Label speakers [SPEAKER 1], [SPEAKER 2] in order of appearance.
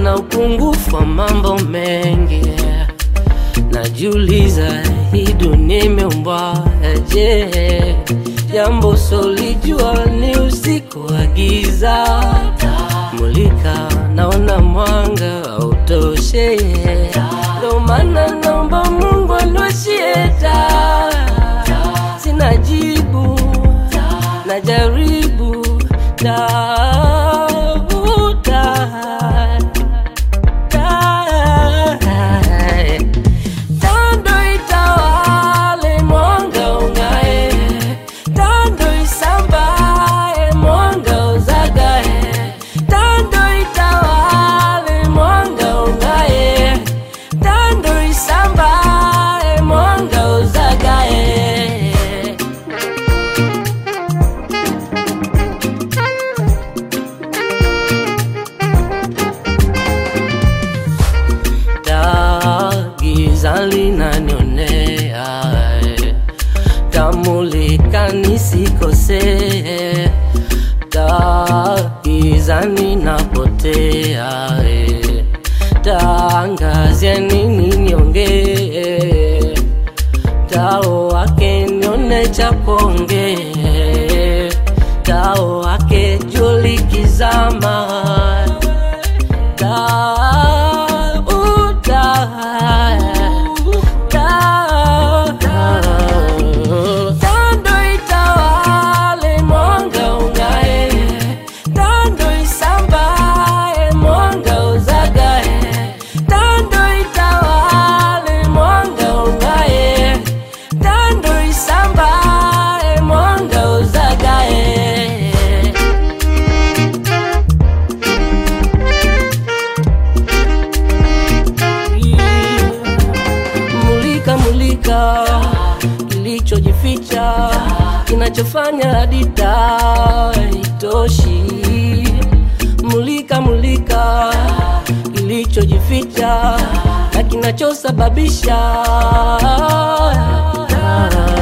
[SPEAKER 1] na upungufu wa mambo mengi najiuliza hii dunia imeumbwa je jambo solijua ni usiku wa giza mulika naona mwanga autoshe ndo maana naomba mungu aniwashie taa sina jibu najaribu tafuta tando itawale mwanga ungae tando isambae mwanga uzagae tando itawale mwanga ungae tando isambae mwanga uzagae taa giza linanionea eh. tamulika nisikosee taa giza ninapotea eh. taangazia nini niongee tao wake nione cha kuongee tao wake julikizama Tando itawale mwanga ungae, tando isambae mwanga uzagae, tando itawale mwanga ungae, tando isambae mwanga uzagae. mulika mulika kilichojificha kinachofanya hadi taa itoshi mulika mulika kilichojificha na kinachosababisha